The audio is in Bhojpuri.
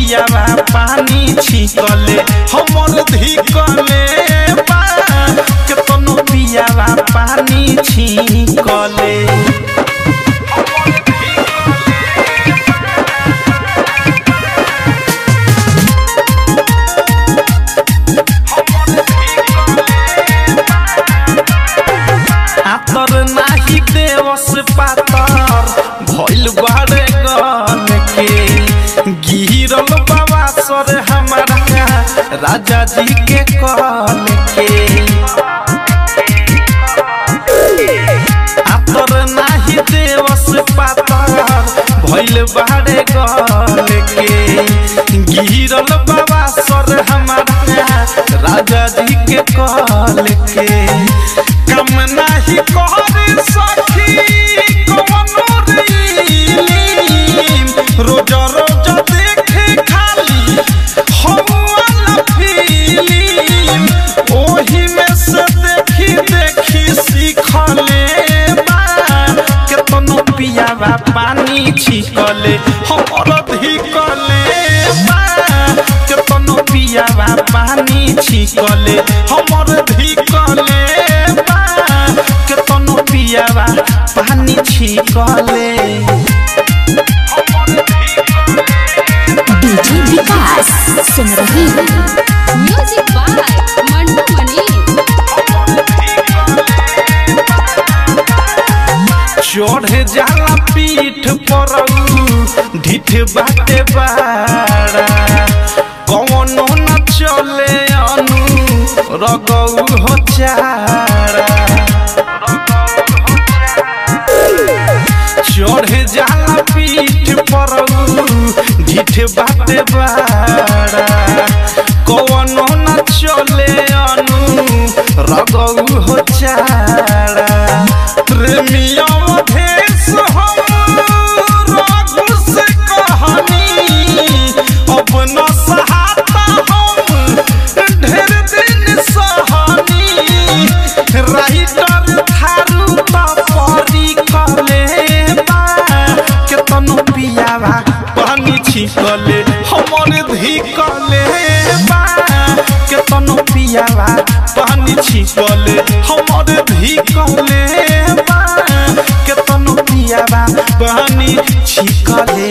पियावा पानी छिकले हमर धिकले बा केतनो पियावा पानी छिकले आतर नाही देवस पातर भइल बारे गन के गिरल बाबा सर हमारा राजा जी के कल के आतर नाही देवस पातर भइल बारे गन के गिरल बाबा सर हमारा राजा जी के कल के कम नाही कर सखी कवनो रीलिम रोज रोज देखे खाली हम वाला फिल्म ओही में से देखी देखी सीखले बा केतनो पियावा पानी छिकले हमर धिकले बा केतनो पियावा पानी छिकले हमर धिकले बा केतनो पियावा पानी छिकले डीजे विकास सुन रही म्यूजिक बाय मंटू मनी चढ़ जाला पीठ पर ढिठ बाटे बाड़ा कौनो न चले अनु रगौ हो चारा चढ़ जाला पीठ पर ढिठ बाटे बाड़ा कौनो न चले अनु रगौ हो चारा प्रेमिया भेष हम रघु से कहानी अब न सहाता हम ढेर दिन सहानी राइटर थारू परी कले बा केतनो पियावा पानी छिकले हमर धिकले बा केतनो पियावा पानी छिकले हमर धिकले बा केतनो पियावा पानी छिकले